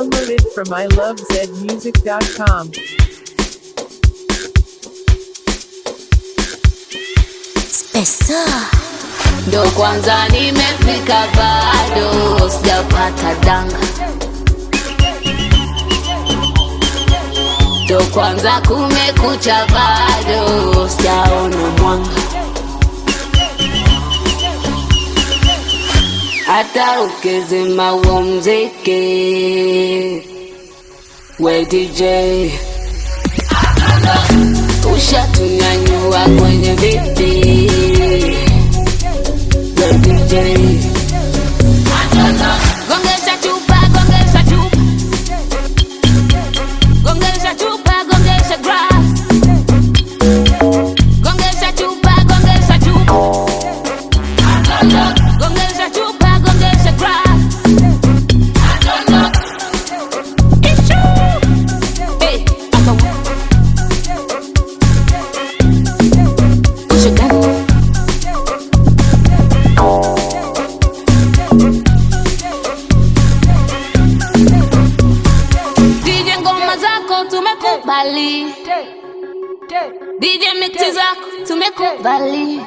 Downloaded from ilovezmusic.com. Pesa ndo kwanza nimefika, bado sijapata danga, ndo kwanza kumekucha, bado sijaona mwanga, hata ukizima huo mziki we DJ ushatunyanyua kwenye viti we DJ gongesha chupa gongesha chupa gongesha chupa gongesha grass gongesha chupa gongesha chupa gongesha chupa gongesha grass Hey, aka- Push it down. DJ ngoma zako tumekubali, DJ mixi zako tumekubali,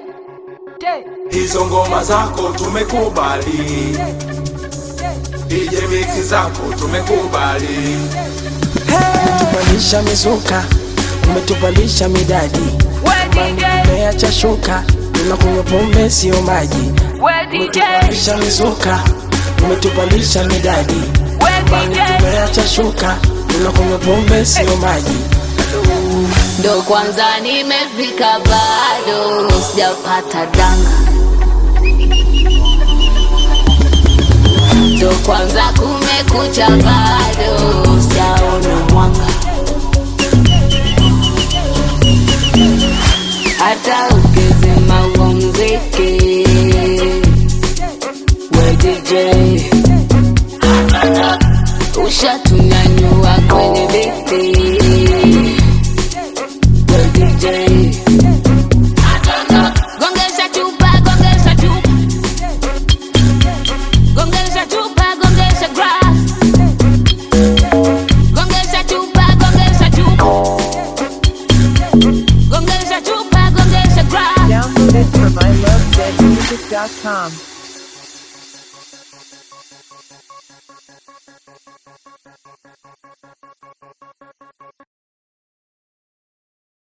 hizo ngoma zako tumekubali, DJ mix zako tumekubali, umetupalisha mizuka, umetupalisha midadi, umeacha shuka, tunakunywa pombe sio maji. Umetupalisha mizuka, umetupalisha midadi, tumeacha shuka, tunakunywa pombe sio maji. ndo kwanza nimefika, bado sijapata danga, ndo kwanza kumekucha, bado sijaona mwanga, hata ukizima huo mziki we DJ ushatunyanyua kwenye viti we DJ gongesha chupa gongesha chupa gongesha chupa gongesha grass gongesha chupa gongesha chupa gongesha chupa gongesha grass Downloaded from ilovezmusic.com.